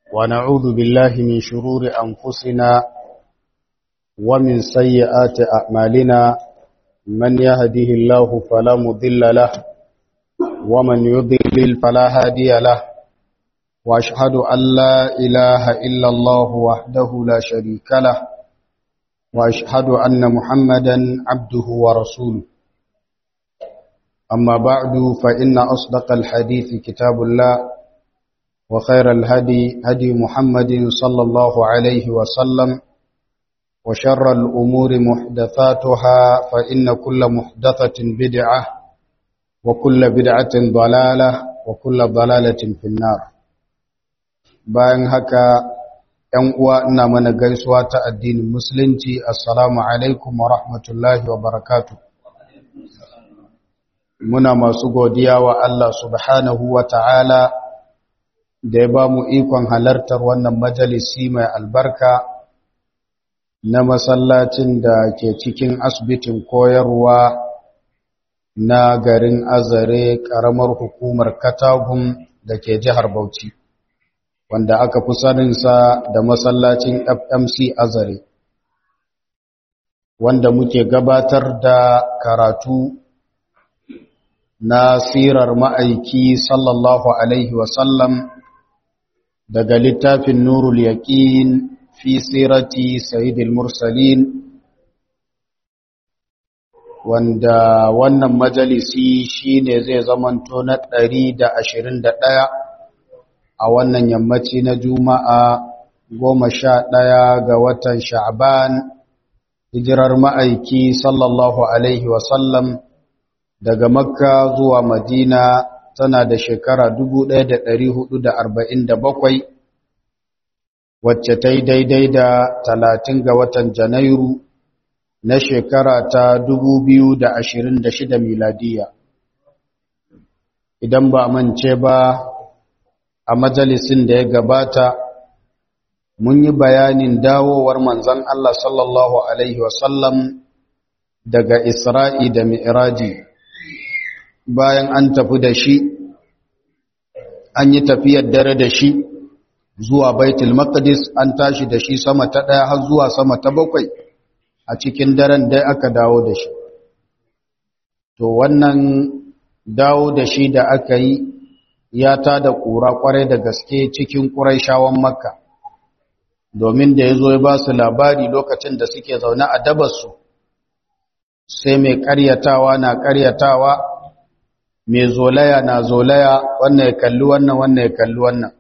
ونعوذ بالله من شرور أنفسنا ومن سيئات أعمالنا من يهده الله فلا مضل له ومن يضلل فلا هادي له وأشهد أن لا إله إلا الله وحده لا شريك له وأشهد أن محمدا عبده ورسوله أما بعد فإن أصدق الحديث كتاب الله وخير الهدي هدي محمد صلى الله عليه وسلم وشر الأمور محدثاتها فإن كل محدثة بدعة وكل بدعة ضلالة وكل ضلالة في النار bayan haka ‘yan uwa ina mana gaisuwa ta addinin musulunci assalamu alaikum wa rahmatullahi wa barakatu muna masu godiya wa Allah subhanahu wa ta'ala da ya ba mu ikon halartar wannan majalisi mai albarka na masallacin da ke cikin asibitin koyarwa na garin azare ƙaramar hukumar katagun da ke jihar bauchi wanda aka fi saninsa da masallacin fmc azare wanda muke gabatar da karatu na sirar ma'aiki sallallahu alaihi wasallam daga littafin nurul yaqin fi sirati sayyidil mursalin wanda wannan majalisi shine zai zamanto na 121 a wannan yammaci na juma'a goma sha ɗaya ga watan sha'ban hijirar ma'aiki sallallahu alaihi wasallam daga makka zuwa madina tana da shekara 1447 wacce ta yi daidai da talatin ga watan janairu na shekara ta 2026 miladiya idan ba mance ba a majalisin da ya gabata mun yi bayanin dawowar manzan Allah sallallahu Alaihi wasallam daga Isra'i da Mi'raji bayan an tafi da shi an yi tafiyar dare da shi zuwa Baitul Maqdis an tashi da shi sama ta ɗaya har zuwa sama ta bakwai a cikin daren dai aka dawo da shi to wannan dawo da shi da aka yi ya ta da ƙura ƙwarai da gaske cikin ƙuraishawan makka domin da ya zo ya ba su labari lokacin da suke zaune a dabarsu sai mai ƙaryatawa na ƙaryatawa mai zolaya na zolaya wannan ya kalli wannan wannan ya kalli wannan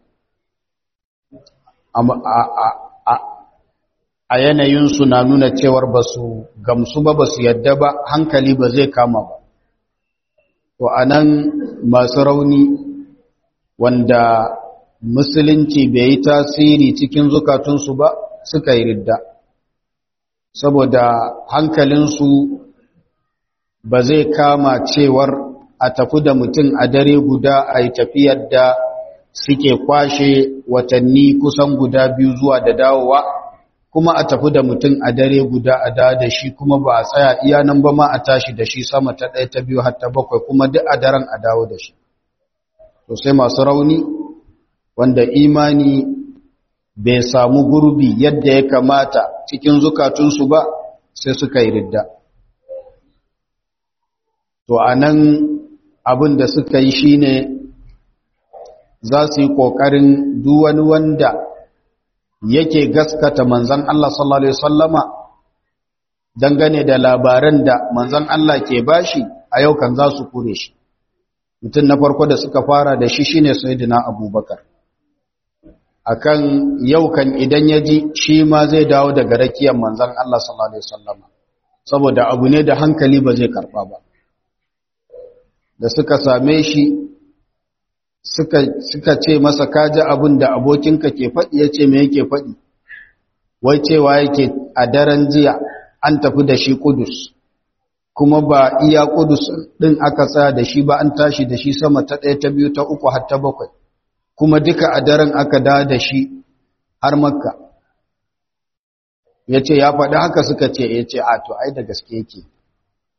a yanayinsu na nuna cewar ba su gamsu ba ba su yadda ba hankali ba zai kama ba to a nan masu rauni wanda musulunci bai yi tasiri cikin zukatunsu ba suka yi ridda saboda hankalinsu ba zai kama cewar a tafi da mutum a dare guda a yi tafiyar da suke kwashe watanni kusan guda biyu zuwa da dawowa kuma a tafi da mutum a dare guda a da da shi kuma ba a tsaya iya nan ba ma a tashi da shi sama ta ɗaya ta biyu har ta bakwai kuma duk a daren a dawo da shi to sai masu rauni wanda imani bai samu gurbi yadda ya kamata cikin zukatunsu ba sai suka yi ridda to a nan abin da suka yi shine za su yi ƙoƙarin duwani wanda yake gaskata manzan Allah sallallahu Alaihi wasallama dangane da labaran da manzan Allah ke bashi a yau kan za su kure shi mutum na farko da suka fara da shi shine sayyidina abubakar akan yau kan idan ya ji shi ma zai dawo daga rakiyar manzan Allah sallallahu alaihi wasallama saboda abu ne da hankali ba zai karba ba da suka same shi suka suka ce masa kaji abin da abokinka ke faɗi ya ce me yake faɗi wai cewa yake a daren jiya an tafi da shi kudus kuma ba iya kudus ɗin aka tsaya da shi ba an tashi da shi sama ta ɗaya ta biyu ta uku har ta bakwai kuma duka a daren aka da da shi har makka ya ce ya faɗi haka suka ce ya ce a to ai da gaske yake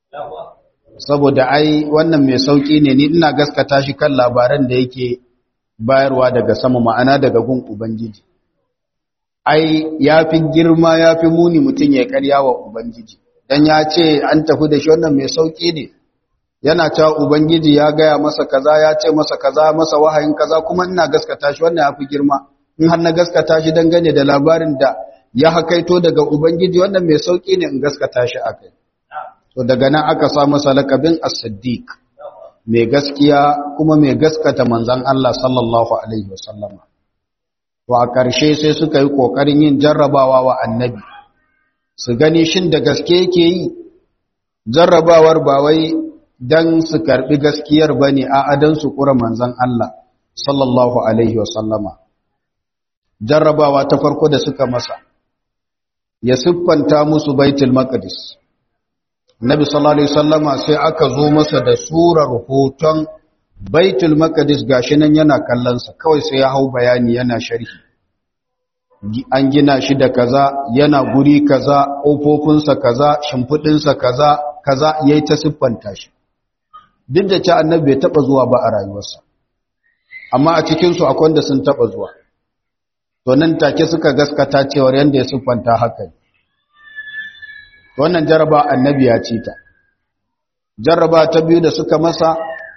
saboda ai wannan mai sauƙi ne ni ina gaskata shi kan labaran da yake bayarwa daga sama ma'ana daga gun ubangiji ai ya fi girma ya fi muni mutum ya karya wa ubangiji dan ya ce an tafi da shi wannan mai sauki ne yana cewa ubangiji ya gaya masa kaza ya ce masa kaza masa wahayin kaza kuma ina gaskata shi wannan ya fi girma in har na gaskata shi dangane da labarin da ya hakaito daga ubangiji wannan mai sauki ne in gaskata shi akai to daga nan aka sa masa lakabin as-siddiq mai gaskiya kuma mai gaskata manzon Allah sallallahu alaihi wasallama to a ƙarshe sai suka yi ƙoƙarin yin jarrabawa wa annabi su gani shin da gaske yake yi jarrabawar ba wai don su karɓi gaskiyar ba ne a adan su ƙura manzan Allah sallallahu alaihi wasallama jarrabawa ta farko da suka masa ya siffanta musu baitul maqdis nabi sallallahu alaihi wasallama sai aka zo masa da surar hoton baitul maqdis gashi nan yana kallonsa kawai sai ya hau bayani yana sharhi an gina shi da kaza yana guri kaza ƙofofinsa kaza shimfiɗinsa kaza kaza yayi ta siffanta shi duk da cewa annabi bai taba zuwa ba a rayuwarsa amma a cikin su akwai wanda sun taba zuwa to nan take suka gaskata cewa yanda ya siffanta haka wannan jaraba annabi ya ci ta jarraba ta biyu da suka masa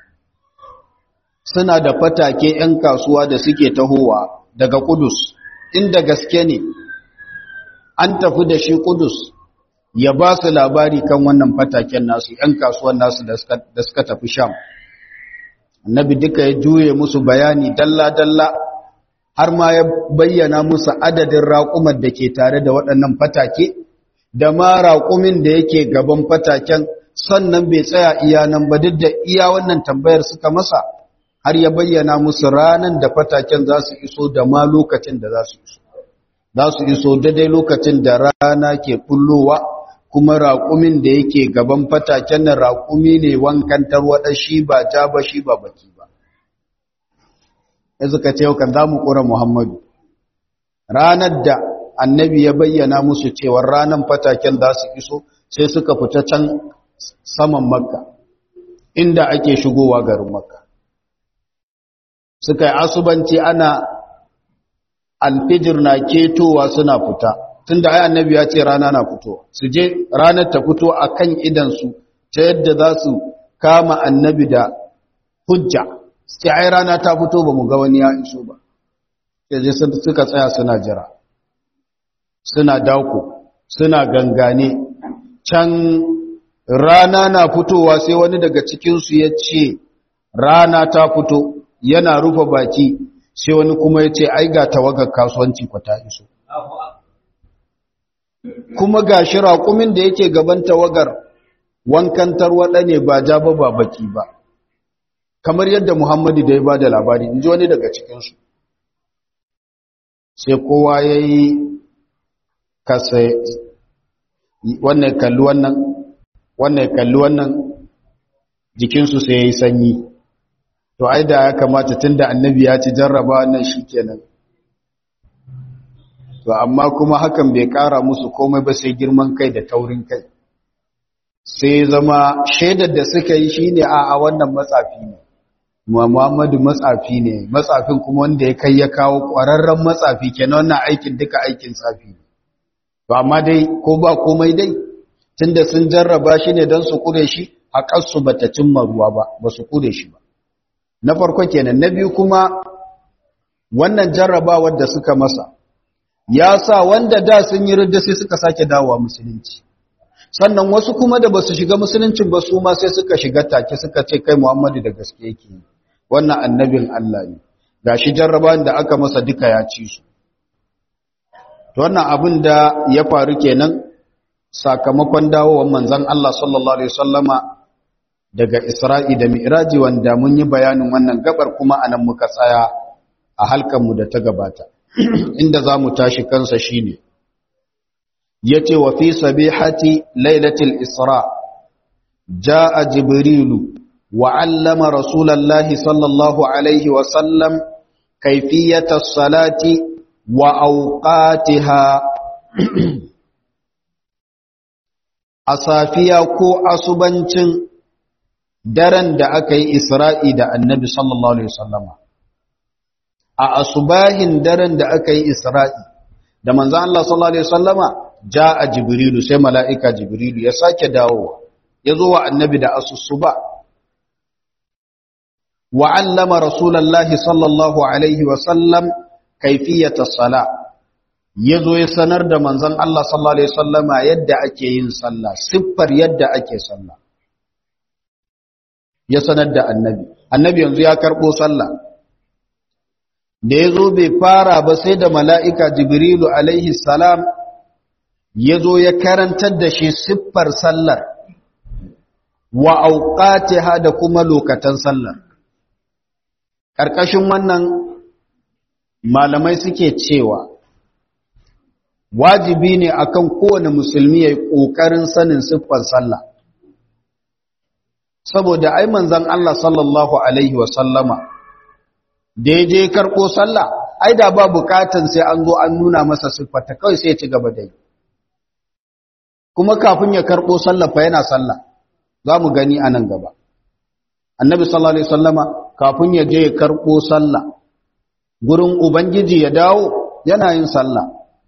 suna da fatake 'yan kasuwa da suke tahowa daga kudus inda gaske ne an tafi da shi kudus ya ba su labari kan wannan fataken nasu 'yan kasuwan nasu da suka tafi sham annabi duka ya juye musu bayani dalla-dalla har ma ya bayyana musu adadin raƙumar da ke tare da waɗannan fatake da ma raƙumin da yake gaban fataken sannan bai tsaya iya nan ba duk da iya wannan tambayar suka masa har ya bayyana musu ranan da fataken za su iso da ma lokacin da za su iso za su iso daidai lokacin da rana ke bullowa kuma raƙumin da yake gaban fataken nan raƙumi ne wankan tarwaɗa shi ba ja ba shi ba baki ba ya suka ce kan za mu ƙura muhammadu ranar da annabi ya bayyana musu cewar ranar fataken za su iso sai suka fita can saman makka inda ake shigowa garin makka suka yi asubanci ana alfijir na ketowa suna fita tunda ai annabi ya ce rana na fitowa su je ranar ta fito a kan idansu ta yadda za su kama annabi da hujja sai ai rana ta fito ba mu ga wani ya iso ba sai suka tsaya suna jira suna dako suna gangane can rana na fitowa sai wani daga cikinsu ya ce rana ta fito yana rufe baki sai wani kuma ya ce ai ga tawagar kasuwanci kwa ta iso kuma ga shi raƙumin da yake gaban tawagar wankan tarwaɗa ne ba ja ba ba baki ba kamar yadda muhammadu da ya ba da labari in ji wani daga cikinsu sai kowa ya yi kasa wannan kalli wannan wannan kalli wannan jikinsu sai ya yi sanyi to ai da ya kamata tunda annabi ya ci jarraba wannan shikenan to amma kuma hakan bai kara musu komai ba sai girman kai da taurin kai sai zama shaidar da suka yi shine a a wannan matsafi ne Muhammadu matsafi ne matsafin kuma wanda ya kai ya kawo ƙwararren matsafi kenan wannan aikin duka aikin tsafi ne to amma dai ko ba komai dai tunda sun jarraba shi ne don su kure shi haƙarsu bata cimma ruwa ba ba su kure shi ba na farko kenan na biyu kuma wannan jarrabawar da suka masa ya sa wanda da sun yi ridda sai suka sake dawowa musulunci sannan wasu kuma da basu shiga musuluncin ba su ma sai suka shiga take suka ce kai Muhammadu da gaske yake wannan annabin Allah ne gashi jarrabawan da aka masa duka ya ci su to wannan abin da ya faru kenan sakamakon dawowar manzon Allah sallallahu alaihi wasallama daga Isra'i da Mi'raji wanda mun yi bayanin wannan gabar kuma anan muka tsaya a halkanmu da ta gabata inda za mu tashi kansa shine yace wa fi sabihati lailatul isra jaa jibrilu wa 'allama rasulallahi sallallahu alaihi wa sallam kayfiyata salati wa awqatiha a safiya ko asubancin daren da aka yi isra'i da annabi sallallahu Alaihi wasallama a asubahin daren da aka yi isra'i da manzan Allah sallallahu Alaihi wasallama ja a jibrilu sai mala'ika jibrilu ya sake dawowa ya zo wa annabi da asusuba wa'allama rasulallahi sallallahu Alaihi wasallam kaifiyata sala ya zo ya sanar da manzan Allah sallallahu Alaihi wasallama yadda ake yin sallah siffar yadda ake sallah ya sanar da annabi annabi yanzu ya karɓo sallah da ya zo bai fara ba sai da mala'ika jibrilu alaihi salam ya zo ya karantar da shi siffar sallar wa auqatiha da kuma lokatan sallar ƙarƙashin wannan malamai suke cewa wajibi ne akan kowane musulmi ya yi ƙoƙarin sanin siffar sallah saboda ai manzan Allah sallallahu Alaihi wasallama da ya je karɓo sallah ai da ba bukatan sai an zo an nuna masa siffata kawai sai ya ci gaba da yi kuma kafin ya karɓo sallah fa yana sallah za mu gani a nan gaba annabi sallallahu alaihi wasallama kafin ya je ya karɓo sallah gurin ubangiji ya dawo yana yin sallah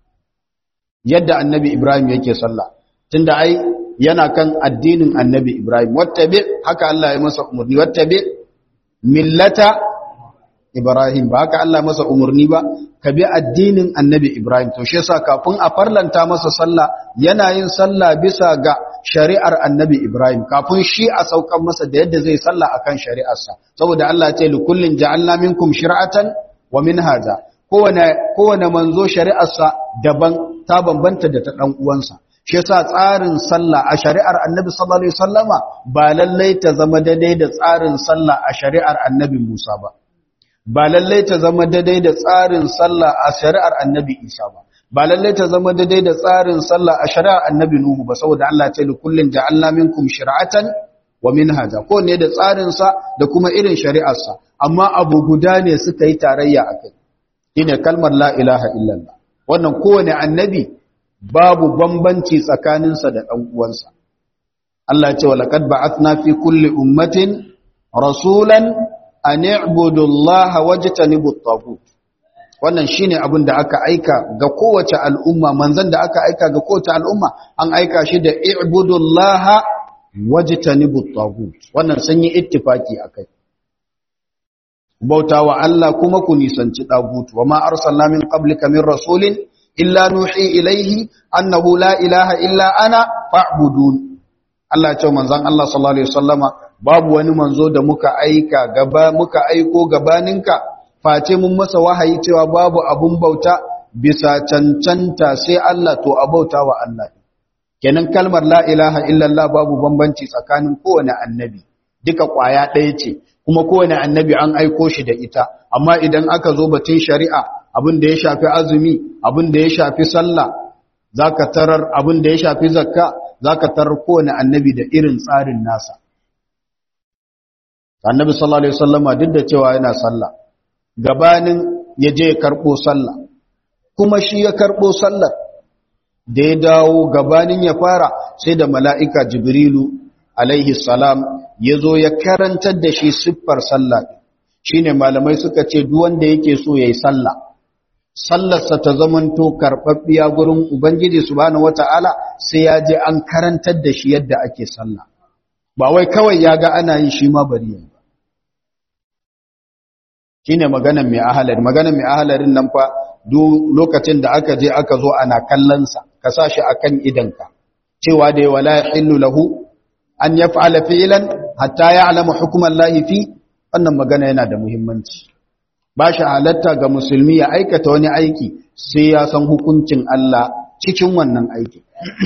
yadda annabi ibrahim yake sallah tunda ai yana kan addinin annabi ibrahim wattabi haka Allah ya masa umarni wattabi millata Ibrahim ba haka Allah masa umarni ba ka bi addinin Annabi Ibrahim to shi yasa kafin a farlanta masa sallah yana yin sallah bisa ga shari'ar Annabi Ibrahim kafin shi a saukan masa da yadda zai sallah akan shari'arsa saboda Allah ya ce li kullin ja'alna minkum shir'atan wa minhaja kowane kowane manzo shari'arsa daban ta bambanta da ta dan uwansa shi yasa tsarin sallah a shari'ar Annabi sallallahu alaihi wasallama ba lallai ta zama daidai da tsarin sallah a shari'ar Annabi Musa ba ba lallai ta zama daidai da tsarin sallah a shari'ar annabi isa ba ba lallai ta zama daidai da tsarin sallah a shari'ar annabi nuhu ba saboda Allah ce likullin ja'alna minkum shir'atan wa minhaja ko ne da tsarin sa da kuma irin shari'ar sa amma abu guda ne suka yi tarayya akai shine kalmar la ilaha illallah wannan kowane annabi babu bambanci tsakaninsa da dan uwansa Allah ya ce wa laqad ba'athna fi kulli ummatin rasulan an i'budu Allah wajtanibu at-taghut wannan shine abin da aka aika ga kowace al'umma manzon da aka aika ga kowace al'umma an aika shi da i'budu Allah wajtanibu at-taghut wannan sun yi ittifaki akai bautawa Allah kuma ku nisanci tagut wa ma arsalna min qablika min rasulin illa nuhi ilayhi annahu la ilaha illa ana fa'budun Allah ya ce manzon Allah sallallahu alaihi wasallama babu wani manzo da muka aika gaba muka aiko gabaninka face mun masa wahayi cewa babu abun bauta bisa cancanta sai Allah to a bauta wa Allah kenan kalmar la ilaha illallah babu bambanci tsakanin kowane annabi duka kwaya ɗaya ce kuma kowane annabi an aiko shi da ita amma idan aka zo batun shari'a abin da ya shafi azumi abin da ya shafi sallah zaka tarar abin da ya shafi zakka zaka tarar kowane annabi da irin tsarin nasa annabi sallallahu alaihi wasallama duk da cewa yana sallah gabanin ya je ya karbo sallah kuma shi ya karbo sallar da ya dawo gabanin ya fara sai da mala'ika jibrilu alaihi salam ya zo ya karantar da shi siffar sallah shine malamai suka ce duk wanda yake so yayi sallah sallarsa ta zamanto karɓaɓɓiya gurin ubangiji subhanahu wata'ala sai ya je an karantar da shi yadda ake sallah ba wai kawai ya ga ana yi shi ma bari yayi shine maganan mai ahalari maganan mai ahalarin nan fa duk lokacin da aka je aka zo ana kallonsa ka sa shi akan idanka cewa da wala yahillu lahu an yaf'ala fi'lan hatta ya'lama hukman lahi fi wannan magana yana da muhimmanci ba shi halatta ga musulmi ya aikata wani aiki sai ya san hukuncin Allah cikin wannan aiki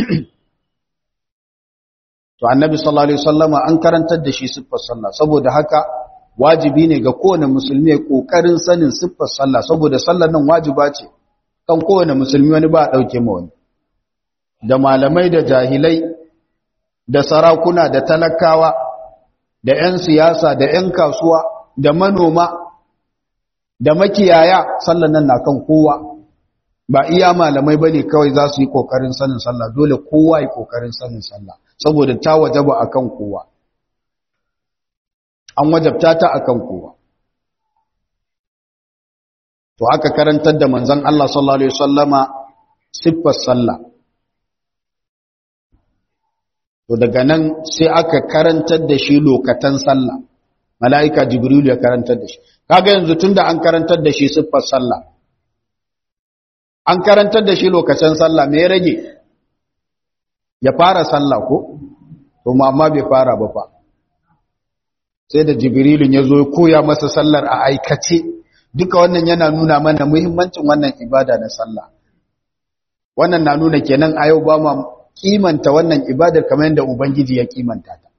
to annabi sallallahu alaihi wasallama an karantar da shi siffar sallah saboda haka wajibi ne ga kowane musulmi ya kokarin sanin siffar sallah saboda sallar nan wajiba ce kan kowane musulmi wani ba a dauke ma wani da malamai da jahilai da sarakuna da talakawa da 'yan siyasa da 'yan kasuwa da manoma da makiyaya sallar nan na kan kowa ba iya malamai bane kawai za su yi kokarin sanin sallah dole kowa yi kokarin sanin sallah saboda ta wajaba akan kowa an wajabta ta akan kowa to aka karantar da manzon Allah sallallahu alaihi wasallama siffar sallah to daga nan sai aka karantar da shi lokatan sallah mala'ika jibril ya karantar da shi kaga yanzu tunda an karantar da shi siffar sallah an karantar da shi lokacin sallah me ya rage ya fara sallah ko to amma bai fara ba fa sai da jibrilun ya zo ya koya masa sallar a aikace duka wannan yana nuna mana muhimmancin wannan ibada na sallah wannan na nuna kenan a yau ba ma kimanta wannan ibadar kamar yadda ubangiji ya kimanta ta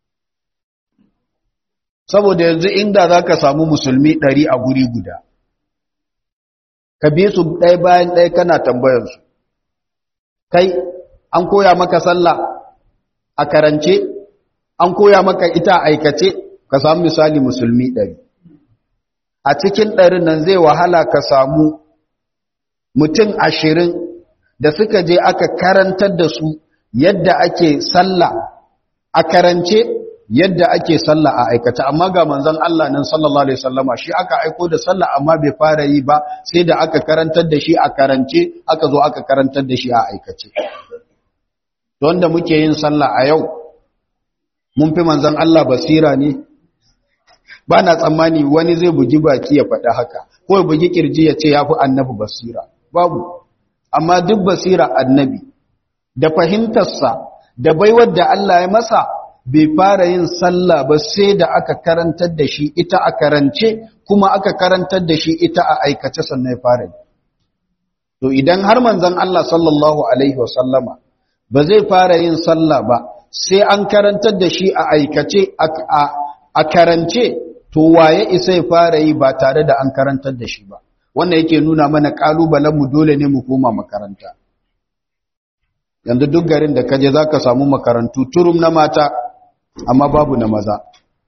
saboda yanzu inda za ka samu musulmi ɗari a guri guda ka bi su ɗaya bayan ɗaya kana tambayarsu kai an koya maka sallah a karance an koya maka ita aikace ka samu misali musulmi ɗari a cikin ɗarin nan zai wahala ka samu mutum ashirin da suka je aka karantar da su yadda ake sallah a karance yadda ake sallah a aikace amma ga manzon Allah nan sallallahu alaihi wasallama shi aka aiko da sallah amma bai fara yi ba sai da aka karantar da shi a karance aka zo aka karantar da shi a aikace don da muke yin sallah a yau mun fi manzon Allah basira ne ba na tsammani wani zai bugi baki ya faɗa haka ko ya bugi kirji ya ce ya fi annabi basira babu amma duk basira annabi da fahimtarsa da baiwar da Allah ya masa bai fara yin sallah ba sai da aka karantar da shi ita a karance kuma aka karantar da shi ita a aikace sannan ya fara to idan har manzon Allah sallallahu alaihi wasallama ba zai fara yin sallah ba sai an karantar da shi a aikace a karance to waye isa ya fara yi ba tare da an karantar da shi ba wannan yake nuna mana kalubalen mu dole ne mu koma makaranta yanzu duk garin da kaje zaka samu makarantu turum na mata amma babu na maza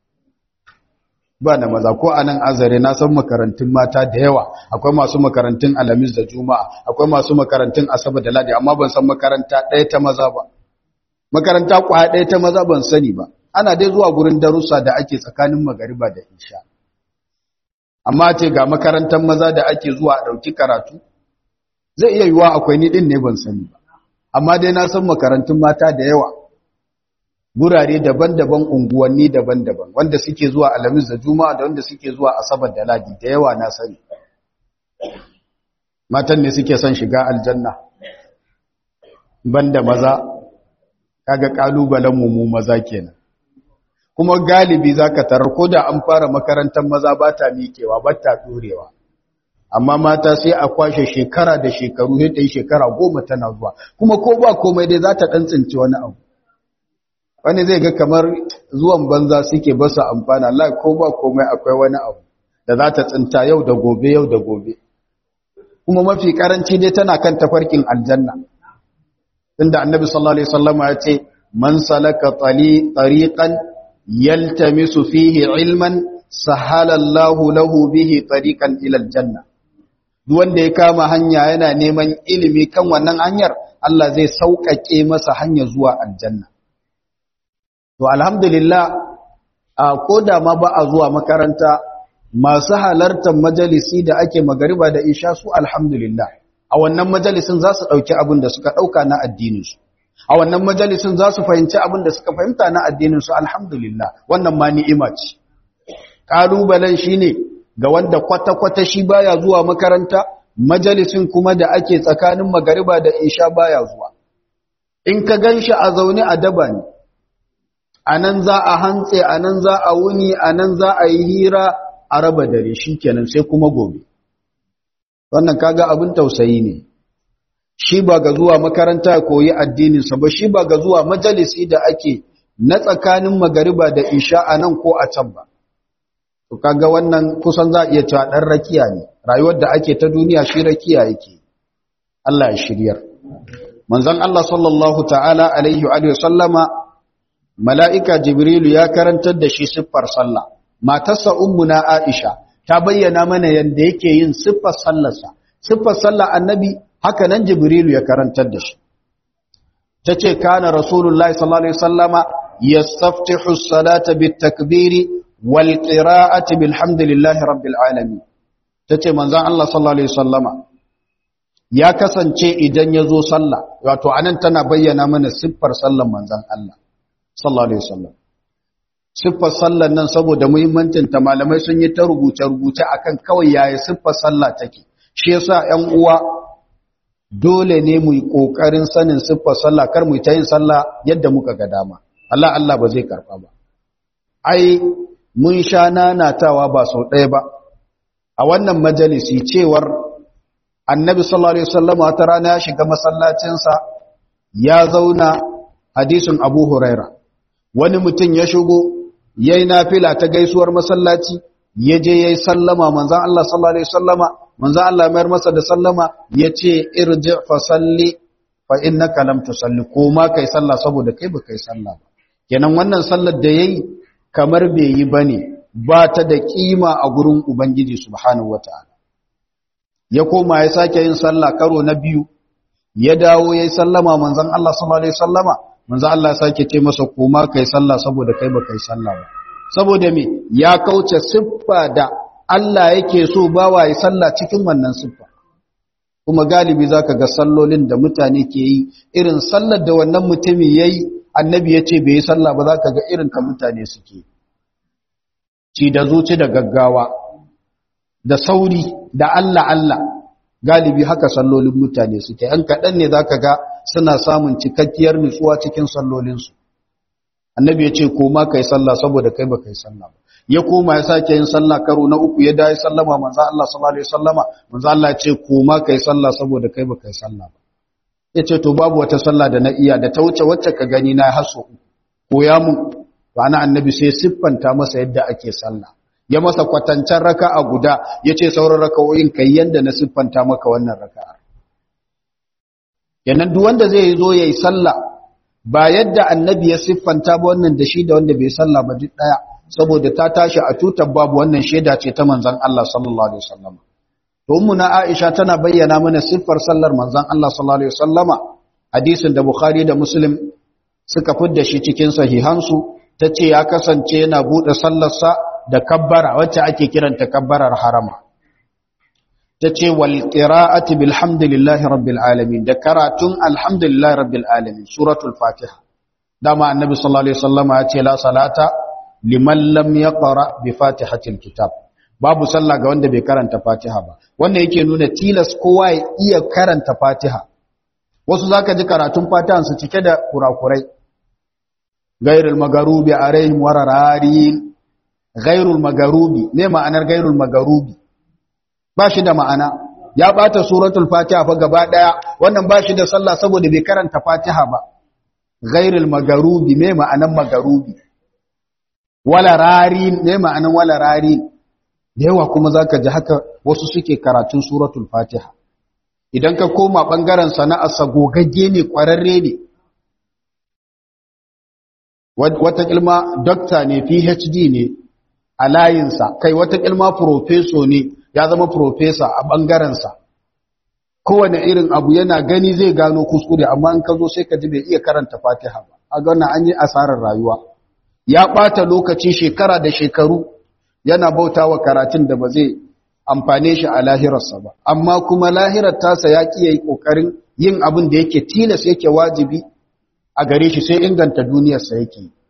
ba na maza ko a nan azare na san makarantun mata da yawa akwai masu makarantun alamis da juma'a akwai masu makarantun asabar da ladi amma ban san makaranta ɗaya ta maza ba makaranta kwaya ɗaya ta maza ban sani ba ana dai zuwa gurin darussa da ake tsakanin magariba da isha amma ce ga makarantar maza da ake zuwa a ɗauki karatu zai iya yiwuwa akwai ni ɗin ne ban sani ba amma dai na san makarantun mata da yawa gurare daban-daban unguwanni daban-daban wanda suke zuwa alamis da juma'a da wanda suke zuwa asabar da ladi da yawa na sani matan ne suke son shiga aljanna banda maza kaga kalubalen mu mu maza kenan kuma galibi zaka tarar ko da an fara makarantar maza ba ta miƙewa ba ta dorewa amma mata sai a kwashe shekara da shekaru sai ta yi shekara goma tana zuwa kuma ko ba komai dai za ta ɗan tsinci wani abu wani zai ga kamar zuwan banza suke basu amfana Allah ko ba komai akwai wani abu da za ta tsinta yau da gobe yau da gobe kuma mafi karanci dai tana kan tafarkin aljanna inda annabi sallallahu alaihi wasallama ya ce man salaka tali tariqan yaltamisu fihi ilman sahala Allahu lahu bihi tariqan ila aljanna duk wanda ya kama hanya yana neman ilimi kan wannan hanyar Allah zai sauƙaƙe masa hanya zuwa aljanna to alhamdulillah a koda ma ba a zuwa makaranta masu halartar majalisi da ake magariba da isha su alhamdulillah a wannan majalisin za su ɗauki abin da suka ɗauka na addininsu a wannan majalisin za su fahimci abin da suka fahimta na addininsu alhamdulillah wannan ma ni'ima ce ƙalubalen shi ne ga wanda kwata-kwata shi baya zuwa makaranta majalisin kuma da ake tsakanin magariba da isha baya zuwa in ka gan shi a zaune a daba ne a nan za a hantse a nan za a wuni a nan za a yi hira a raba dare shi kenan sai kuma gobe wannan kaga abin tausayi ne shi ba ga zuwa makaranta ya koyi addininsa ba shi ba ga zuwa majalisi da ake na tsakanin magariba da isha a nan ko a can ba to kaga wannan kusan za a iya cewa ɗan rakiya ne rayuwar da ake ta duniya shi rakiya yake Allah ya shiryar manzon Allah sallallahu ta'ala alaihi wa sallama mala'ika jibrilu ya karantar da shi siffar sallah matarsa ummuna aisha ta bayyana mana yadda yake yin siffar sallarsa siffar sallah annabi haka nan jibrilu ya karantar da shi ta ce kana rasulullahi sallallahu alaihi wasallama yastaftihu as-salata bit-takbiri wal qira'ati bilhamdillahi rabbil alamin tace manzon Allah sallallahu alaihi wasallama ya kasance idan ya zo sallah wato anan tana bayyana mana siffar sallan manzon Allah sallallahu alaihi wasallam siffar sallan nan saboda muhimmancin ta malamai sun yi ta rubuce rubuce akan kawai yaya siffar sallah take shi yasa ƴan uwa dole ne mu yi kokarin sanin siffar sallah kar mu ta yin sallah yadda muka ga dama Allah Allah ba zai karba ba ai mun sha nanatawa ba sau ɗaya ba a wannan majalisi cewar annabi sallallahu alaihi wasallam wata rana ya shiga masallacinsa ya zauna hadisin abu huraira wani mutum ya shigo yayi nafila ta gaisuwar masallaci ya je yayi sallama manzon Allah sallallahu alaihi wasallama manzon Allah mayar masa da sallama yace irji fa salli fa innaka lam tusalli ko ma kai sallah saboda kai ba kai sallah ba kenan wannan sallar da yayi kamar bai yi bane ba ta da kima a gurin ubangiji subhanahu wataala ya koma ya sake yin sallah karo na biyu ya dawo yayi sallama manzon Allah sallallahu alaihi wasallama manzon Allah ya sake ce masa koma kai sallah saboda kai ba kai sallah ba saboda me ya kauce siffa da Allah yake so bawa ya sallah cikin wannan siffa kuma galibi zaka ga sallolin da mutane ke yi irin sallar da wannan mutumi yayi annabi ya ce bai yi sallah ba zaka ga irin ta mutane suke ci da zuci da gaggawa da sauri da Allah Allah galibi haka sallolin mutane suke an kaɗan ne za ka ga suna samun cikakkiyar nutsuwa cikin sallolinsu annabi ya ce koma kai sallah saboda kai ba kai sallah ba ya koma ya sake yin sallah karo na uku ya dawo sallama manzo Allah sallallahu alaihi wasallama manzo Allah ya ce koma kai sallah saboda kai ba kai sallah ba ya ce to babu wata sallah da na iya da ta wuce wacce ka gani na haso koya mun to ana annabi sai siffanta masa yadda ake sallah ya masa kwatancen raka'a guda ya ce sauran raka'o'in kai yanda na siffanta maka wannan raka'a yanan duk wanda zai zo yayi sallah ba yadda annabi ya siffanta ba wannan da shi da wanda bai sallah ba duk daya saboda ta tashi a tutar babu wannan shaida ce ta manzon Allah sallallahu alaihi wasallam to ummuna Aisha tana bayyana mana siffar sallar manzon Allah sallallahu alaihi wasallama hadisin da Bukhari da Muslim suka fidda shi cikin sahihansu tace ya kasance yana bude sallarsa da kabbara wacce ake kiranta kabbarar harama tace wal qira'ati bilhamdillahi rabbil alamin da karatun alhamdulillahi rabbil alamin suratul fatiha dama annabi sallallahu alaihi wasallama ya ce la salata liman lam yaqra bi fatihatil kitab babu sallah ga wanda bai karanta fatiha ba wannan yake nuna tilas kowa ya iya karanta fatiha wasu zaka ji karatun fatihan su cike da kurakurai gairul magarubi alaihim warararin gairul magarubi ne ma'anar gairul magarubi ba shi da ma'ana ya bata suratul fatiha fa gaba daya wannan ba shi da sallah saboda bai karanta fatiha ba gairul magarubi ne ma'anar magarubi wala rarin ne ma'anar wala rarin da yawa kuma zaka ji haka wasu suke karatun suratul fatiha idan ka koma bangaren sana'arsa gogagge ne kwararre ne wata ilma dokta ne phd ne a layinsa kai wata ilma profeso ne ya zama profesa a ɓangarensa kowane irin abu yana gani zai gano kuskure amma in ka zo sai ka ji bai iya karanta fatiha ba a gana an yi asarar rayuwa ya ɓata lokaci shekara da shekaru yana bauta wa karatun da ba zai amfane shi a lahirarsa ba amma kuma lahirar tasa ya ƙi yi ƙoƙarin yin abin da yake tilas yake wajibi a gare shi sai inganta duniyarsa yake yi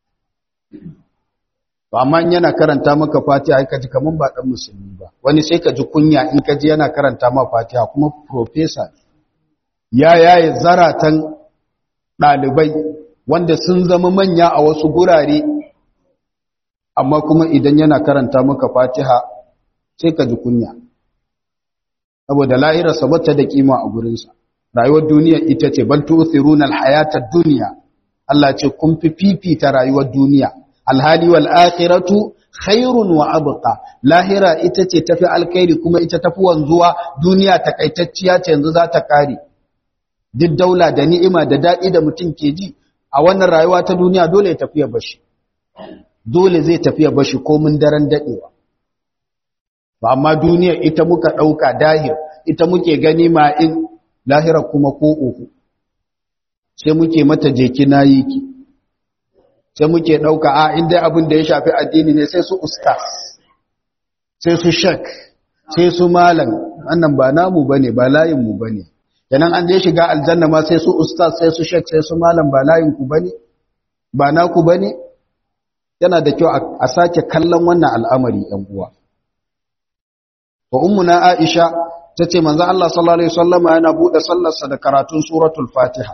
amma yana karanta maka fatiha ai kaji kaman ba dan musulmi ba wani sai ka ji kunya in ka ji yana karanta ma fatiha kuma professor ya yaye zaratan dalibai wanda sun zama manya a wasu gurare amma kuma idan yana karanta maka fatiha sai ka ji kunya saboda lahirarsa bata da kima a gurinsa rayuwar duniya ita ce bal tu'thiruna al-hayata ad-dunya Allah ce kun fi fifita rayuwar duniya alhali wal akhiratu khairun wa abqa lahira ita ce tafi alkhairi kuma ita tafi wanzuwa duniya takaitacciya ce yanzu za ta kare duk daula da ni'ima da dadi da mutum ke ji a wannan rayuwa ta duniya dole ya tafi ya bashi dole zai tafi ya bashi komin daren dadewa ba amma duniya ita muka dauka dahir ita muke gani ma in lahira kuma ko uku sai muke mata jeki nayi ki sai muke ɗauka a inda abin da ya shafi addini ne sai su ustaz sai su shek sai su malam wannan ba namu bane ba layin mu bane kenan an je shiga aljanna ma sai su ustaz sai su shek sai su malam ba layin ku bane ba naku bane yana da kyau a sake kallon wannan al'amari ɗan uwa wa ummuna aisha tace manzo Allah sallallahu alaihi wasallama yana bude sallarsa da karatun suratul fatiha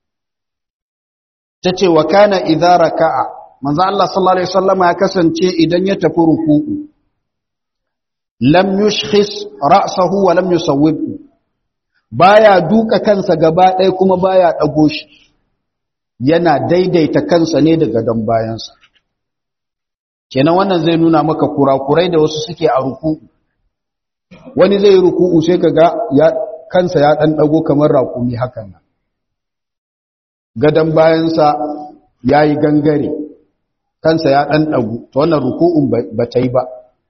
tace wa kana idza raka'a manzo Allah sallallahu alaihi wasallama ya kasance idan ya tafi ruku'u lam yushkhis ra'sahu wa lam yusawwibhu baya duka kansa gaba ɗaya kuma baya dago shi yana daidaita kansa ne daga dan bayansa kenan wannan zai nuna maka kurakurai da wasu suke a ruku'u wani zai yi ruku'u sai kaga ya kansa ya dan dago kamar raƙumi hakan nan gadan bayansa yayi gangare kansa ya dan dago to wannan ruku'un ba ta yi ba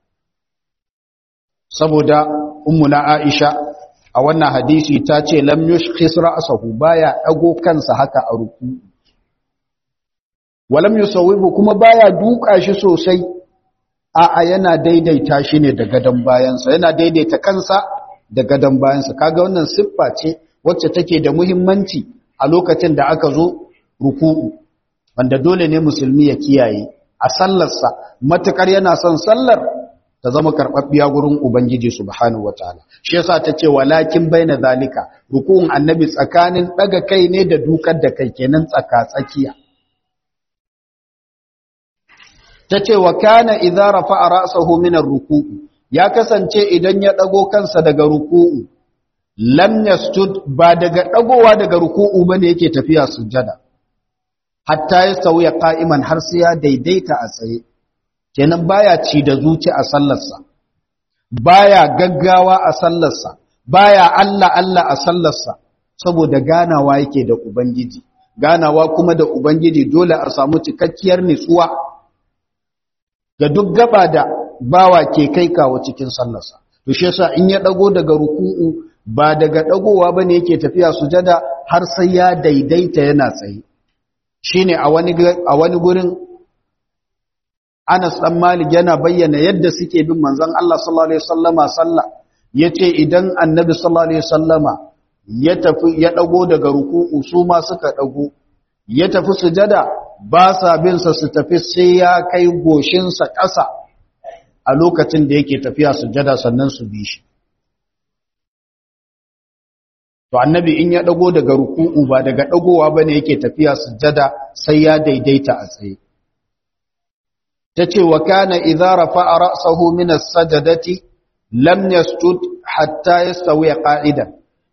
saboda ummuna Aisha a wannan hadisi ta ce lam yushkhis ra'sahu baya dago kansa haka a ruku'u walam yusawwibu kuma baya duka shi sosai a'a yana daidaita shi ne da gadon bayansa yana daidaita kansa da gadon bayansa kaga wannan siffa ce wacce take da muhimmanci a lokacin da aka zo ruku'u wanda dole ne musulmi ya kiyaye a sallarsa matukar yana son sallar ta zama karɓaɓɓiya gurin ubangiji subhanahu wataala shi yasa ta ce walakin baina zalika ruku'un annabi tsakanin daga kai ne da dukar da kai kenan tsaka tsakiya ta ce wa kana idza rafa'a ra'sahu min ar-ruku'u ya kasance idan ya dago kansa daga ruku'u lam yasjud ba daga dagowa daga ruku'u bane yake tafiya sujjada hatta ya sauya qa'iman har sai ya daidaita a tsaye kenan baya ci da zuci a sallarsa baya gaggawa a sallarsa baya Allah Allah a sallarsa saboda ganawa yake da ubangiji ganawa kuma da ubangiji dole a samu cikakkiyar nutsuwa ga duk gaba da bawa ke kai kawo cikin sallarsa to shi yasa in ya dago daga ruku'u ba daga dagowa bane yake tafiya sujada har sai ya daidaita yana tsaye shine a wani a wani gurin Anas dan Malik yana bayyana yadda suke bin manzon Allah sallallahu alaihi wasallama sallah yace idan Annabi sallallahu alaihi wasallama ya tafi ya dago daga ruku'u su ma suka dago ya tafi sujada ba sa bin sa su tafi sai ya kai goshin sa ƙasa a lokacin da yake tafiya sujada sannan su bi shi to annabi in ya dago daga ruku'u ba daga dagowa bane yake tafiya sujada sai ya daidaita a tsaye tace wa kana idza rafa'a ra'sahu min as-sajdati lam yasjud hatta yastawi qa'idan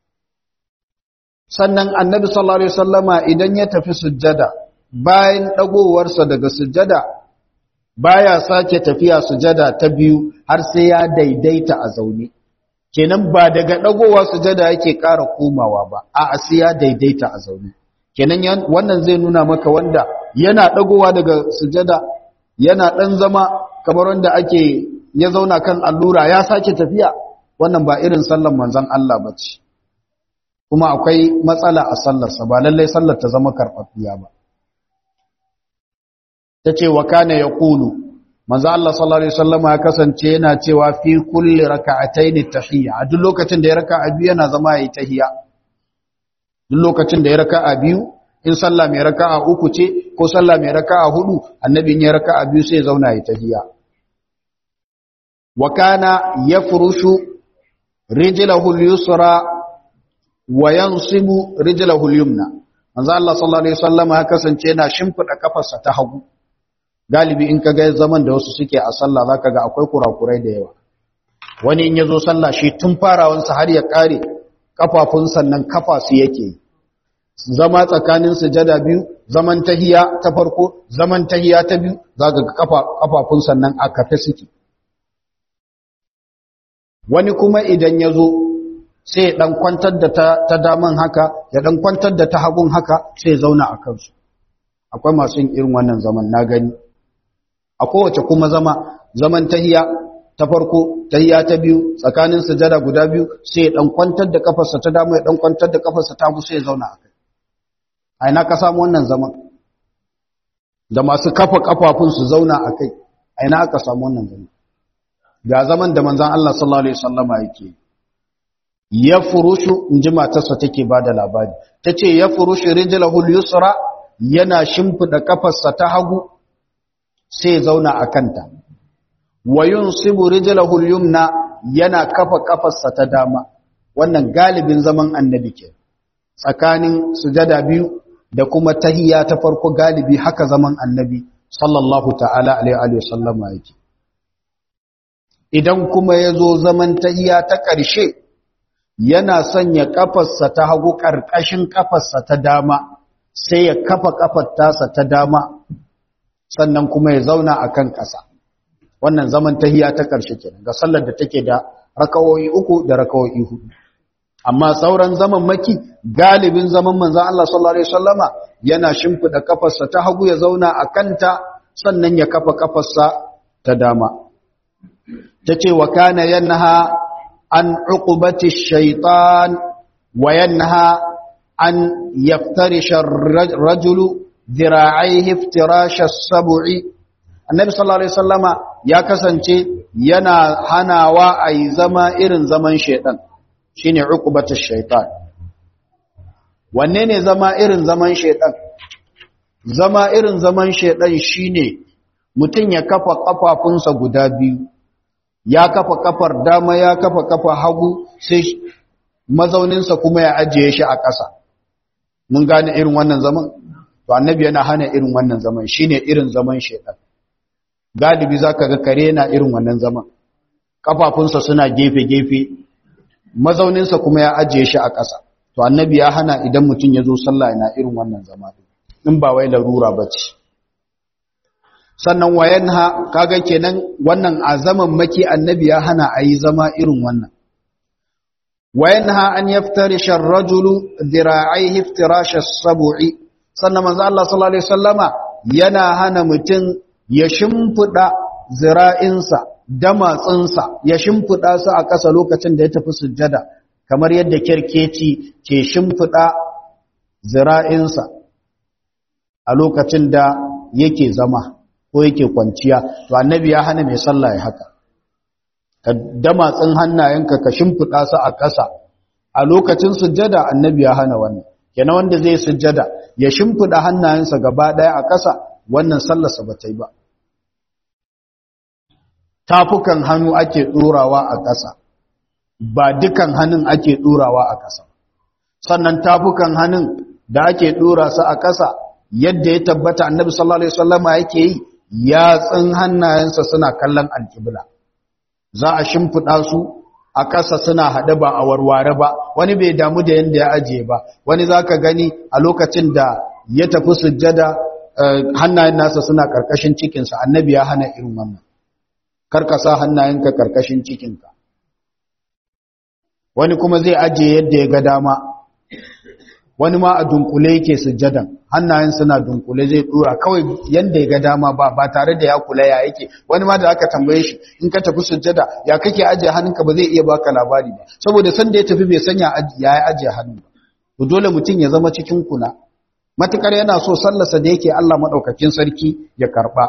sannan annabi sallallahu alaihi wasallama idan ya tafi sujjada bayan dagowarsa daga sujjada baya sake tafiya sujjada ta biyu har sai ya daidaita a zaune kenan ba daga dagowa sujjada yake ƙara komawa ba a sai ya daidaita a zaune kenan wannan zai nuna maka wanda yana dagowa daga sujjada yana dan zama kamar wanda ake ya zauna kan allura ya sake tafiya wannan ba irin sallan manzon Allah bace kuma akwai matsala a sallarsa ba lallai sallar ta zama karɓaɓɓiya ba ta ce wa kana ya ƙulu manzo Allah sallallahu alaihi wasallama ya kasance yana cewa fi kulli raka'ataini tahiyya a duk lokacin da ya raka'a biyu yana zama yayi tahiyya duk lokacin da ya raka'a biyu in sallah mai raka'a uku ce ko sallah mai raka'a hudu annabi ya raka'a biyu sai ya zauna yayi tahiyya wa kana yafrushu rijlahu al-yusra wa yansibu rijlahu al-yumna manzo Allah sallallahu alaihi wasallam ya kasance yana shimfida kafarsa ta hagu galibi in kaga zaman da wasu suke a sallah zaka ga akwai kurakurai da yawa wani in yazo sallah shi tun farawansa har ya kare kafafun sannan kafa su yake zama tsakanin sujada biyu zaman tahiya ta farko zaman tahiya ta biyu zaka ga kafa kafafun sannan a kafe suke wani kuma idan yazo sai ya dan kwantar da ta, ta daman haka ya dan kwantar da ta hagun haka sai ya zauna a kansu akwai masu yin irin wannan zaman na gani a kowace kuma zama zaman tahiya ta farko tahiya ta biyu tsakanin sujada guda biyu sai ya dan kwantar da kafarsa ta dama ya dan kwantar da kafarsa ta hagu sai ya zauna a kai a ina ka samu wannan zaman da masu kafa kafafun su zauna a kai a ina aka samu wannan zaman ga zaman da manzon Allah sallallahu alaihi wasallama yake ya furushu inji matarsa take bada labari tace ya furushu rijlahu al-yusra yana shimfida kafarsa ta hagu sai zauna a kanta wa yunsibu rijlahu al-yumna yana kafa kafarsa ta dama wannan galibin zaman annabi ke tsakanin sujada biyu da kuma tahiyya ta farko galibi haka zaman annabi sallallahu ta'ala alaihi wa sallama yake idan kuma ya zo zaman tahiyya ta ƙarshe yana sanya kafarsa ta hagu ƙarƙashin kafarsa ta dama sai ya kafa kafar tasa ta dama sannan kuma ya zauna a kan ƙasa wannan zaman tahiya ta ƙarshe kenan ga sallar da take da rakawoyi uku da rakawoyi hudu amma sauran zaman maki galibin zaman manzon Allah sallallahu alaihi wasallama yana shimfida kafarsa ta hagu ya zauna a kanta sannan ya kafa kafarsa ta dama tace wa kana yanha an uqubati shaytan wa yanha an yaftarisha ar-rajulu dhira'aihi iftirasha as-sab'i annabi sallallahu alaihi wasallama ya kasance yana hanawa ayi zama irin zaman shedan shine uqubatu shaytan wanne ne zama irin zaman shedan zama irin zaman shedan shine mutum ya kafa kafafunsa guda biyu ya kafa kafar dama ya kafa kafa hagu sai mazauninsa kuma ya ajiye shi a ƙasa mun gane irin wannan zaman to annabi yana hana irin wannan zaman shine irin zaman shedan galibi zaka ga kare na irin wannan zaman kafafunsa suna gefe gefe mazauninsa kuma ya ajiye shi a ƙasa to annabi ya hana idan mutum ya zo sallah yana irin wannan zama in ba wai larura bace sannan wayanha kaga kenan wannan azaman maki annabi ya hana ayi zama irin wannan wayanha an yaftarisha ar-rajulu dhira'aihi iftirash as-sab'i sannan manzo Allah sallallahu alaihi wasallama yana hana mutum ya shimfida zira'insa damatsinsa ya shimfida su a ƙasa lokacin da ya tafi sujjada kamar yadda kirkeci ke shimfida zira'insa a lokacin da yake zama ko yake kwanciya to annabi ya hana mai sallah ya haka ka damatsin hannayenka ka shimfiɗa su a ƙasa a lokacin sujjada annabi ya hana wannan kenan wanda zai sujjada ya shimfiɗa hannayensa gaba ɗaya a ƙasa wannan sallarsa ba ta yi ba tafukan hannu ake ɗorawa a ƙasa ba dukan hannun ake ɗorawa a ƙasa sannan tafukan hannun da ake ɗora su a ƙasa yadda ya tabbata annabi sallallahu alaihi wasallama yake yi yatsun hannayensa suna kallon alƙibla za a shimfiɗa su a ƙasa suna haɗe ba a warware ba wani bai damu da yadda ya ajiye ba wani za ka gani a lokacin da ya tafi sujjada hannayen nasa suna ƙarƙashin cikinsa annabi ya hana irin wannan karkasa hannayenka ƙarƙashin cikinka wani kuma zai ajiye yadda ya ga dama wani ma a dunkule yake sujjadan hannayen suna dunkule zai dora kawai yanda ya ga dama ba ba tare da ya kula ya yake wani ma da aka tambaye shi in ka tafi sujjada ya kake ajiye hannunka ba zai iya baka labari ba saboda san da ya tafi bai sanya ya ajiye hannu ba to dole mutum ya zama cikin kula matukar yana so sallarsa da yake Allah madaukakin sarki ya karba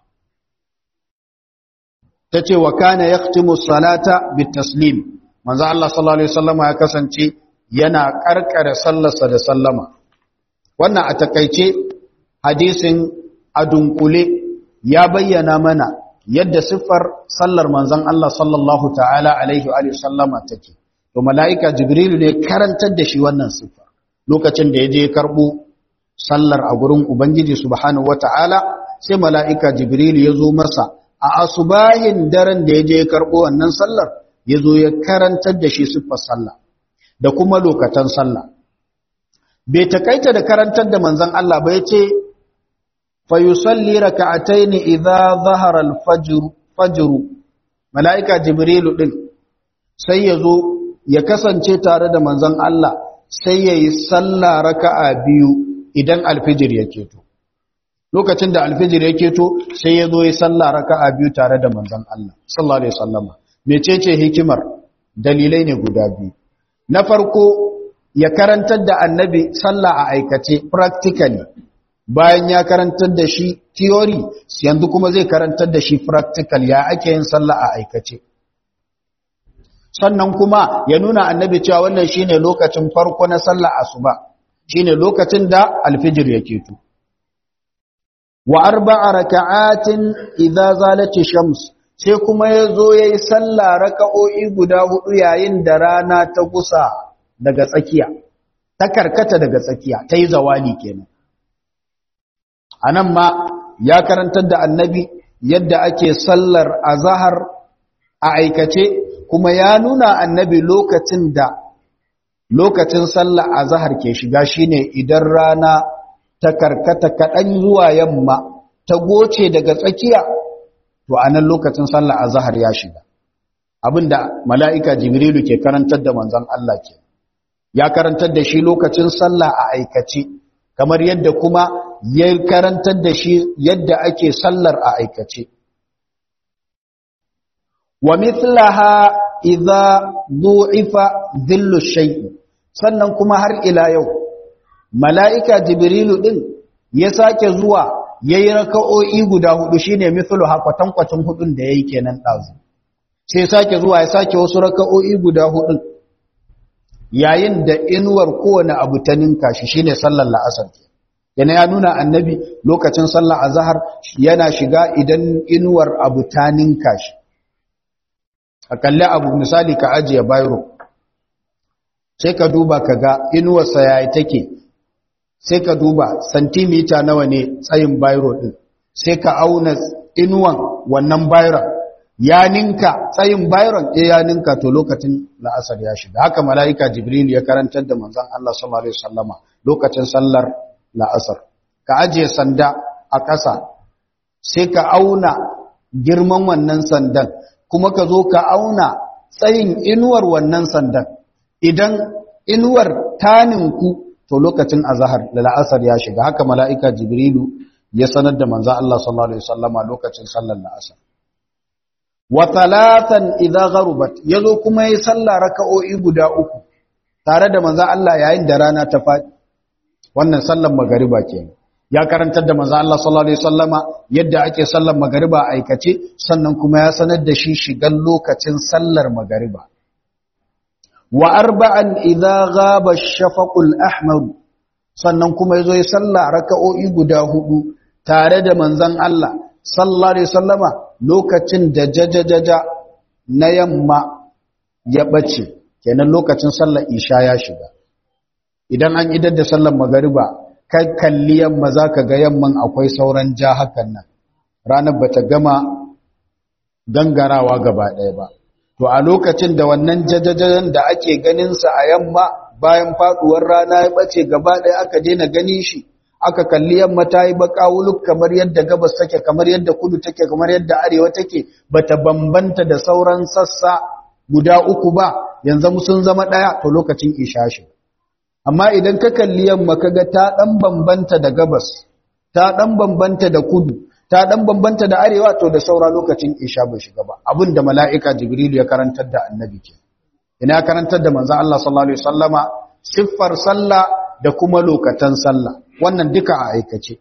tace wa kana yaqtimu salata bitaslim manzo Allah sallallahu alaihi wasallam ya kasance yana karkare sallarsa da sallama wannan a takaice hadisin adunkule ya bayyana mana yadda siffar sallar manzon Allah sallallahu ta'ala alaihi wa sallama take to mala'ika jibrilu ne karantar da shi wannan siffar lokacin da ya je karbo sallar a gurin ubangiji subhanahu wata'ala sai mala'ika jibrilu ya zo masa a asubahin daren da ya je karbo wannan sallar ya zo ya karantar da shi siffar sallah da kuma lokatan sallah bai takaita da karantar da manzon Allah ba yace fa yusalli rak'atayn idza zahara al-fajr fajr malaika jibrilu din sai yazo ya kasance tare da manzon Allah sai yayi sallah raka'a biyu idan alfijir ya keto lokacin da alfijir ya keto sai yazo yayi sallah raka'a biyu tare da manzon Allah sallallahu alaihi wasallama mecece hikimar dalilai ne guda biyu na farko ya karantar da annabi sallah a aikace practically bayan ya karantar da shi theory yanzu kuma zai karantar da shi practical ya ake yin sallah a aikace sannan kuma ya nuna annabi cewa wannan shine lokacin farko na sallah asuba shine lokacin da alfijir yake to wa arba'a raka'atin idza zalati shams sai kuma yazo yayi sallah raka'o'i guda hudu yayin da rana ta gusa daga tsakiya ta karkata daga tsakiya tayi zawali kenan anan ma ya karantar da annabi yadda ake sallar azhar a aikace kuma ya nuna annabi lokacin da lokacin sallar azhar ke shiga shine idan rana ta karkata kaɗan zuwa yamma ta goce daga tsakiya to a nan lokacin sallar azhar ya shiga abinda mala'ika jibrilu ke karantar da manzon Allah ke ya karantar da shi lokacin sallah a aikace kamar yadda kuma ya karantar da shi yadda ake sallar a aikace wa mithlaha idza du'ifa dhillu shay'i sannan kuma har ila yau mala'ika jibrilu ɗin ya sake zuwa ya yi raka'o'i guda hudu shi ne mithulu hakwatankwacin hudun da ya yi kenan ɗazu sai sake zuwa ya sake wasu raka'o'i guda hudun yayin da inuwar kowane abu ta ninka shi shi ne sallar la'asar yana ya nuna annabi lokacin sallar azahar yana shiga idan inuwar abu ta ninka shi a kalli abu misali ka ajiye bayro sai ka duba ka ga inuwarsa yayi take sai ka duba santimita nawa ne tsayin bayro din sai ka auna inuwan wannan bayron ya ninka tsayin bayron eh ya ninka to lokacin la'asar ya shiga haka mala'ika jibril ya karantar da manzon Allah sallallahu alaihi wasallama lokacin sallar la'asar ka ajiye sanda a ƙasa sai ka auna girman wannan sandan kuma ka zo ka auna tsayin inuwar wannan sandan idan inuwar taninku to lokacin azhar da la'asar ya shiga haka mala'ika jibrilu ya sanar da manzo Allah sallallahu alaihi wasallama lokacin sallar la'asar wa talatan idza gharubat yazo kuma yi sallah raka'o'i guda uku tare da manzo Allah yayin da rana ta fadi wannan sallar magariba kenan ya karantar da manzo Allah sallallahu alaihi wasallama yadda ake sallar magariba a aikace sannan kuma ya sanar da shi shigan lokacin sallar magariba wa arba'an idza ghaba ash-shafaqul ahmar sannan kuma yazo ya salla raka'o'i guda hudu tare da manzon Allah sallallahu alaihi wasallama lokacin da jajajaja na yamma ya bace kenan lokacin sallar isha ya shiga idan an idar da sallar magariba kai kalli yamma zaka ga yamman akwai sauran ja hakan nan ranar bata gama gangarawa gaba ɗaya ba to a lokacin da wannan jajajajen da ake ganinsa a yamma bayan faduwar rana ya bace gaba ɗaya aka daina ganin shi aka kalli yamma ta yi baka wuluk kamar yadda gabas take kamar yadda kudu take kamar yadda arewa take bata bambanta da sauran sassa guda uku ba yanzu sun zama ɗaya to lokacin isha shi amma idan ka kalli yamma kaga ta ɗan bambanta da gabas ta ɗan bambanta da kudu ta ɗan bambanta da arewa to da saura lokacin isha bai shiga ba abin da mala'ika jibrilu ya karantar da annabi ke ina karantar da manzan Allah sallallahu alaihi wasallama siffar sallah da kuma lokatan sallah wannan duka a aikace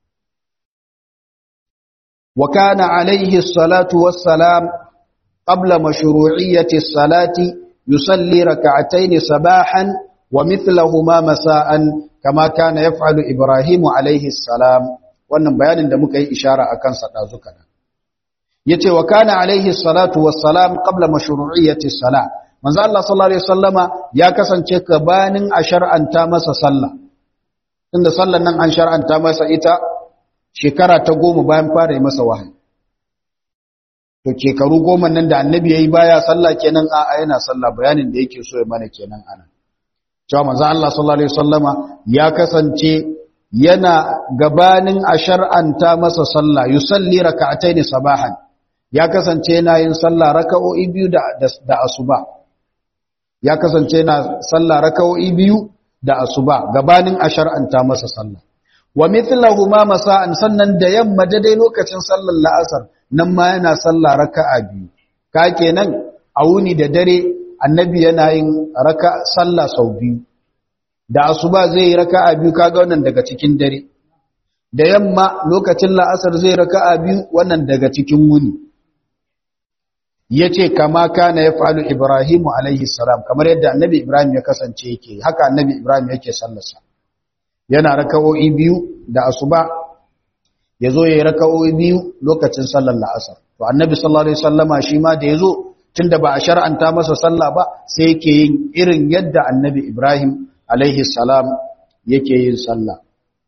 wa kana alaihi salatu wassalam qabla mashru'iyyati salati yusalli rak'atayn sabahan wa mithlahuma masa'an kama kana yaf'alu ibrahimu alaihi salam wannan bayanin da muka yi ishara a kansa ɗazu kaɗan. Ya ce wa kana alaihi salatu wassalam qabla mashru'iyyati salah. Manzo Allah sallallahu alaihi wasallama ya kasance gabanin a shar'anta masa sallah. Inda sallan nan an shar'anta masa ita shekara ta goma bayan fara yi masa wahayi. To shekaru goma nan da annabi yayi baya sallah kenan a yana sallah bayanin da yake so ya mana kenan ana. Cewa manzo Allah sallallahu alaihi wasallama ya kasance yana gabanin a shar'anta masa sallah yusalli raka'ataini sabahan ya kasance yana yin sallah raka'o'i biyu da da asuba ya kasance yana sallah raka'o'i biyu da asuba gabanin a shar'anta masa sallah wa mithluhuma masa'an sannan da yamma dai lokacin sallar la'asar nan ma yana sallah raka'a biyu ka kenan a wuni da dare annabi yana yin raka sallah sau biyu da asuba zai yi raka'a biyu kaga wannan daga cikin dare da yamma lokacin la'asar zai raka'a biyu wannan daga cikin wuni yace kama kana yaf'alu ibrahimu alaihi salam kamar yadda annabi ibrahim ya kasance yake haka annabi ibrahim yake sallarsa yana raka'o'i biyu da asuba yazo yayi raka'o'i biyu lokacin sallar la'asar to annabi sallallahu alaihi wasallama shi ma da yazo tunda ba a shar'anta masa sallah ba sai yake yin irin yadda annabi ibrahim alaihi salam yake yin sallah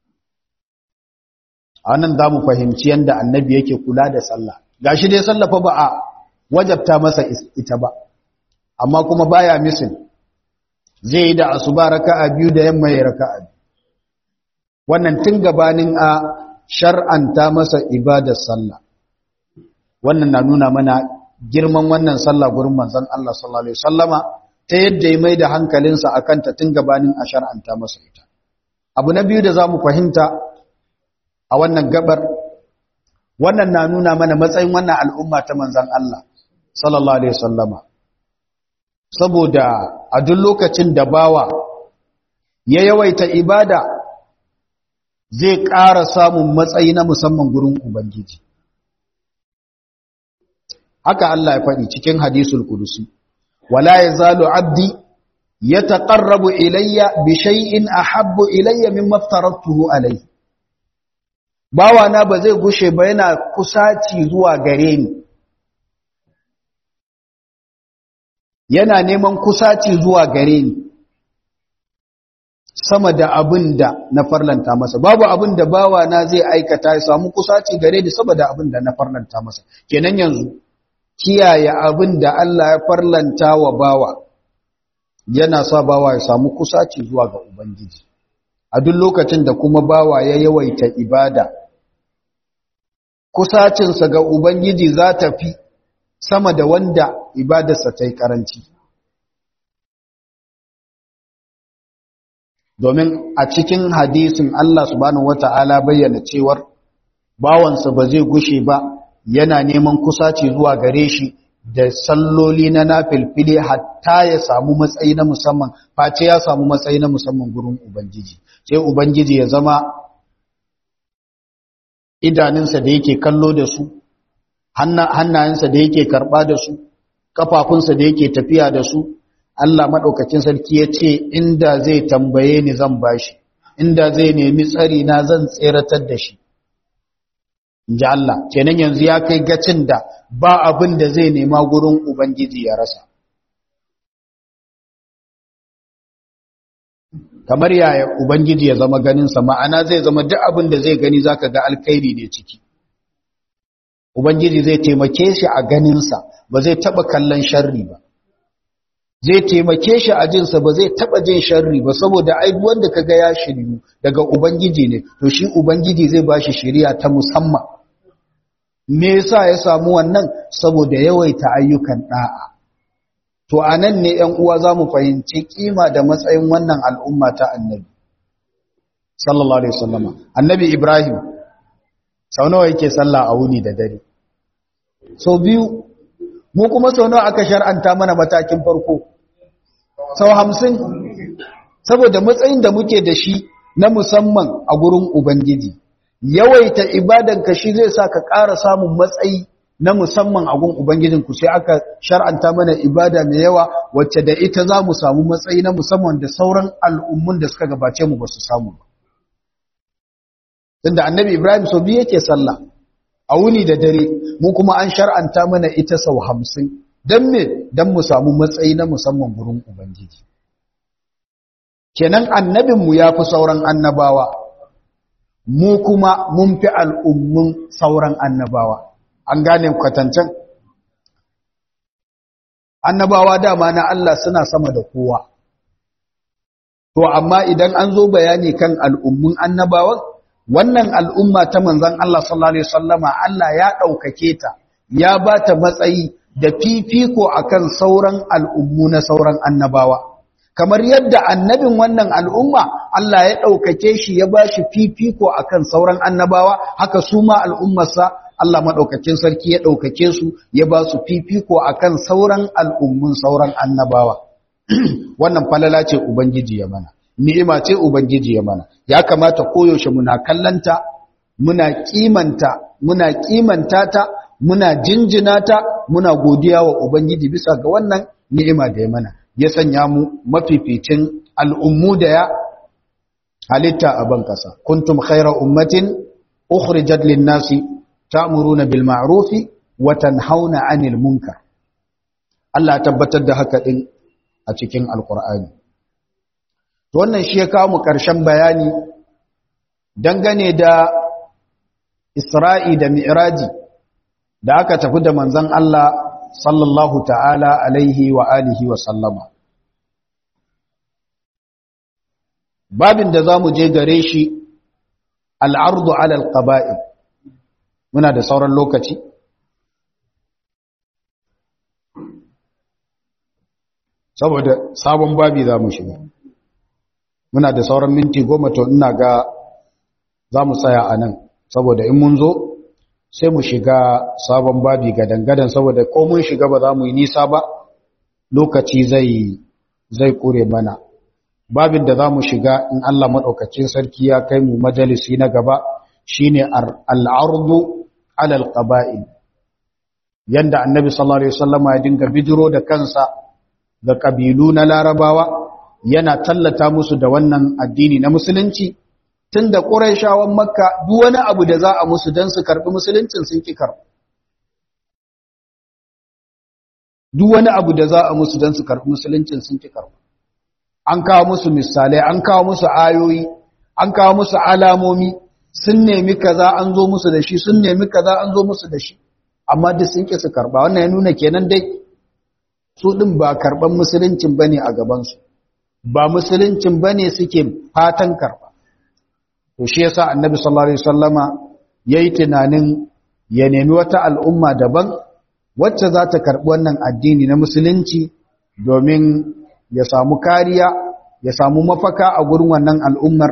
anan za mu fahimci yadda annabi yake kula da sallah gashi dai sallah fa ba a wajabta masa ita ba amma kuma baya misin zai yi da asuba raka'a biyu da yamma ya raka'a biyu wannan tun gabanin a shar'anta masa ibadar sallah wannan na nuna mana girman wannan sallah gurin manzon Allah sallallahu alaihi wasallama ta yadda ya mai da hankalinsa akan ta tun gabanin a shar'anta masa ita abu na biyu da zamu fahimta a wannan gabar wannan na nuna mana matsayin wannan al'umma ta manzan Allah sallallahu alaihi wasallama saboda a duk lokacin da bawa ya yawaita ibada zai ƙara samun matsayi na musamman gurin ubangiji haka Allah ya faɗi cikin hadisul kudusi wala yazalu abdi yataqarrabu ilayya bi shay'in ahabbu ilayya mimma aftaratuhu alayhi bawana ba zai gushe ba yana kusaci zuwa gare ni yana neman kusaci zuwa gare ni sama da abin da na farlanta masa babu abin da bawana zai aikata ya samu kusaci gare ni sama da abin da na farlanta masa kenan yanzu kiyaye abin da Allah ya farlanta wa bawa yana sa bawa ya samu kusaci zuwa ga ubangiji a duk lokacin da kuma bawa ya yawaita ibada kusacinsa ga Ubangiji za ta fi sama da wanda ibadarsa ta yi ƙaranci. Domin a cikin hadisin Allah subhanahu wata'ala bayyana cewar bawansa ba zai gushe ba yana neman kusaci zuwa gare shi da salloli na nafilfili hatta ya samu matsayi na musamman face ya samu matsayi na musamman gurin Ubangiji. Sai Ubangiji ya zama idanunsa da yake kallo da su hannayensa da yake karɓa da su kafafunsa da yake tafiya da su Allah maɗaukacin sarki ya ce inda zai tambaye ni zan bashi inda zai nemi tsari na zan tseratar da shi inji Allah kenan yanzu ya kai gacin da ba abin da zai nema gurin ubangiji ya rasa kamar yaya ubangiji ya zama ganinsa ma'ana zai zama duk abin da zai gani zaka ga alkhairi ne ciki ubangiji zai taimake shi a ganinsa ba zai taba kallon sharri ba zai taimake shi a jinsa ba zai taba jin sharri ba saboda ai wanda kaga ya shiryu daga ubangiji ne to shi ubangiji zai bashi shiriya ta musamman me yasa ya samu wannan saboda yawaita ayyukan da'a to a nan ne ‘yan uwa za mu fahimci kima da matsayin wannan al'umma ta annabi sallallahu alaihi wasallama annabi ibrahim sau nawa yake sallah a wuni da dare sau biyu mu kuma sau nawa aka shar'anta mana matakin farko sau hamsin saboda matsayin da muke da shi na musamman a gurin ubangiji yawaita ibadanka shi zai sa ka ƙara samun matsayi na musamman a gun Ubangijinku sai aka shar'anta mana ibada mai yawa wacce da ita za mu samu matsayi na musamman da sauran al'ummun da suka gabace mu ba su samu ba. Tunda annabi Ibrahim sau biyu yake sallah a wuni da dare, mu kuma an shar'anta mana ita sau hamsin, don me don mu samu matsayi na musamman gurin Ubangiji. Kenan annabinmu ya fi sauran annabawa, mu kuma mun fi al'ummun sauran annabawa. an gane kwatancen annabawa dama na Allah suna sama da kowa to amma idan an zo bayani kan al'ummun annabawan wannan al'umma ta manzon Allah sallallahu alaihi wasallama Allah ya ɗaukake ta ya ba ta matsayi da fifiko akan sauran al'ummu na sauran annabawa kamar yadda annabin wannan al'umma Allah ya ɗaukake shi ya ba shi fifiko akan sauran annabawa haka su ma al'ummarsa Allah maɗaukakin sarki ya ɗaukake su ya ba su fifiko a kan sauran al'ummun sauran annabawa. Wannan falala ce Ubangiji ya mana, ni'ima ce Ubangiji ya mana, ya kamata koyaushe muna kallanta muna kimanta muna kimanta ta muna jinjina ta muna godiya wa ubangiji bisa ga wannan ni'ima da ya mana ya sanya mu mafificin al'ummu da ya halitta a ban kasa kuntum khaira ummatin ukhrijat lin-nasi ta'muruna bil ma'rufi wa tanhauna 'anil munkar Allah tabbatar da haka din a cikin alqur'ani to wannan shi ya kawo mu karshen bayani dangane da Isra'i da Mi'raji da aka tafi da manzon Allah sallallahu ta'ala alaihi wa alihi wa sallama babin da za mu je gare shi al'ardu alal ƙaba'il muna da sauran lokaci saboda sabon babi za mu shiga muna da sauran minti goma to ina ga za mu tsaya a nan saboda in mun zo sai mu shiga sabon babi ga dangadan saboda ko mun shiga ba za mu yi nisa ba lokaci zai zai kure mana babin da za mu shiga in Allah maɗaukacin sarki ya kai mu majalisi na gaba shine al'ardu alal qaba'il yanda annabi sallallahu alaihi wasallama ya dinga bidiro da kansa ga kabilu na larabawa yana tallata musu da wannan addini na musulunci tunda quraishawan makka duk wani abu da za a musu dan su karbi musuluncin sun ki karbi duk wani abu da za a musu dan su karbi musuluncin sun ki karbi an kawo musu misalai an kawo musu ayoyi an kawo musu alamomi sun nemi kaza an zo musu da shi sun nemi kaza an zo musu da shi amma duk sun ki su karba wannan ya nuna kenan dai su din ba karban musuluncin bane a gaban su ba musuluncin bane suke fatan karba to shi yasa annabi sallallahu alaihi wasallama yayi tunanin ya nemi wata al'umma daban wacce za ta karbi wannan addini na musulunci domin ya samu kariya ya samu mafaka a gurin wannan al'ummar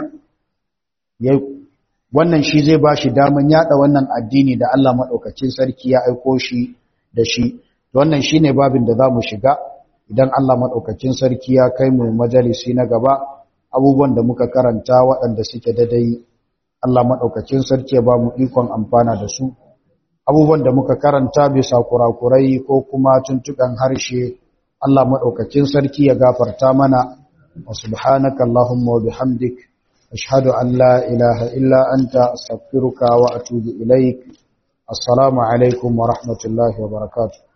wannan shi zai ba shi daman yada wannan addini da Allah maɗaukacin sarki ya aiko shi da shi wannan shi ne babin da za mu shiga idan Allah maɗaukacin sarki ya kai mu majalisi na gaba abubuwan da muka karanta waɗanda suke dadai Allah maɗaukacin sarki ya ba mu ikon amfana da su abubuwan da muka karanta bisa kurakurai ko kuma tuntuɓen harshe Allah maɗaukacin sarki ya gafarta mana wa subhanaka Allahumma wa bihamdik ashhadu an la ilaha illa anta astaghfiruka wa atubu ilaik assalamu alaikum wa rahmatullahi wa barakatuh